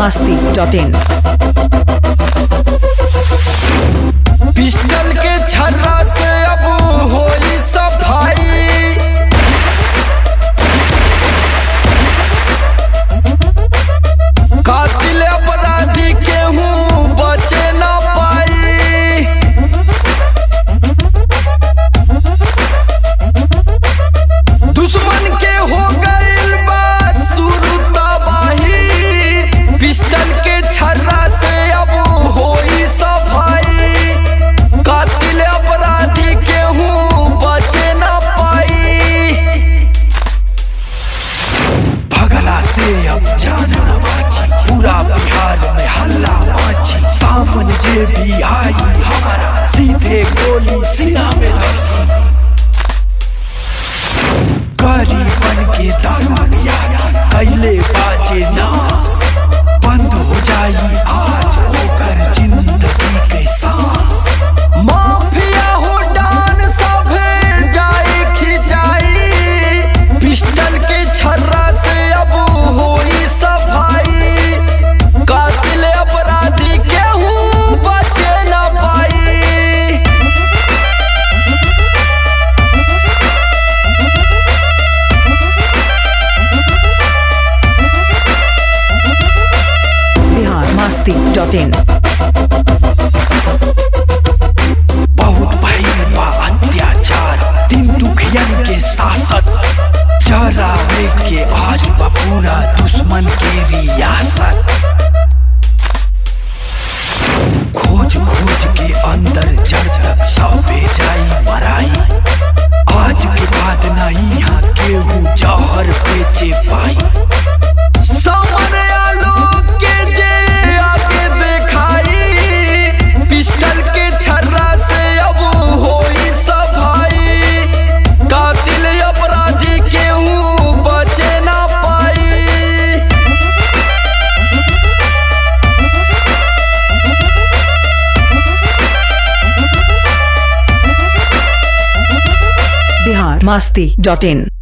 masti.in. Pistol के छर्रा से अब होई सफाई कातिल अपराधी केहू बचे न पाई दुश्मन के हो गइल बा शुरू तबाही पिस्टल के छर्रा से अब होई सफाई कातिल अपराधी केहू बचे न पाई भगला से अब जान न बाची पूरा बिहार में हल्ला माची सामन जे भी आई हमारा सीधे गोली सीना में धसी गरी बन के दारू पिया के कैले बाजे नास बंद हो जाई आज होकर जिंदगी के सांस माफिया हो डान सभे जाई खिंचाई पिस्टल के छर्रा से अब होई सफाई कातिल अपराधी केहू बचे न पाई Bihar masti.in. बहुत भइल बा अत्याचार दिन दुखियन के शासक चरावे के आज बा पूरा दुश्मन के रियासत खोज खोज के अंदर जड़ तक सौंपे जाई मराई आज के बाद नहीं यहाँ केहू जहर बेचे पाई समर आलोक के जे आगे देखाई पिस्टल के छर्रा से अब होई सफाई कातिल अपराधी केहू बचे ना पाई Bihar masti.in.